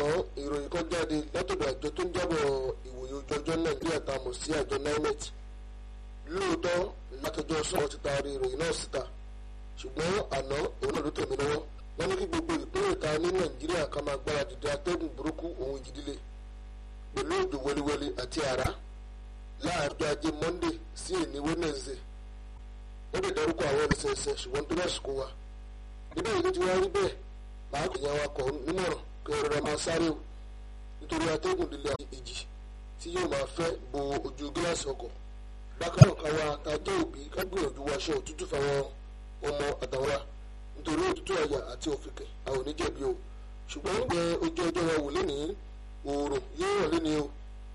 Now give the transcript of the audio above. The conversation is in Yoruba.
lánàá ìròyìn kan jáde látọ̀dọ̀ àjọ tó ń jábọ̀ ìwòye ojú ọjọ́ nàìjíríà tá a mọ̀ sí àjọ nimet lóòótọ́ látọjọ́ sọ̀rọ̀ ti taari ìròyìn náà síta ṣùgbọ́n àná òun náà ló tẹ̀mí lọ́wọ́ wọ́n ní kí gbogbo ìpínlẹ̀ ta ní nàìjíríà ká máa gbára dìde atẹ́gùn burúkú òun ìjì líle pẹ̀lú òjò wẹliwẹli àti àrá láàárọ̀ ajé monday sí èní wednesday ó lè dárúkọ àwọn ẹlẹsẹẹsẹ ṣùgbọ́n tó lásìkò wa níbẹ̀ yìí ló ti wá rí bẹ́ẹ̀ máa kò yẹn awakọ̀ nímọ̀ràn kí ẹ rọra máa sáré o nítorí atẹ́gùn líle àti ìjì tí yóò máa fẹ́ bo ojú gíláàsì ọkọ̀ bákan náà káwa tá a jẹ́ òbí ká gbìyànjú wọṣọ òtútù fáwọn ọmọ àtàwọn nítorí òtútù àyà àti òfìkè àwọn oníjẹ̀bi o ṣùgbọ́n gbẹ ojú ọjọ́ wa wò lénìí oòrùn yóò ràn lénìí o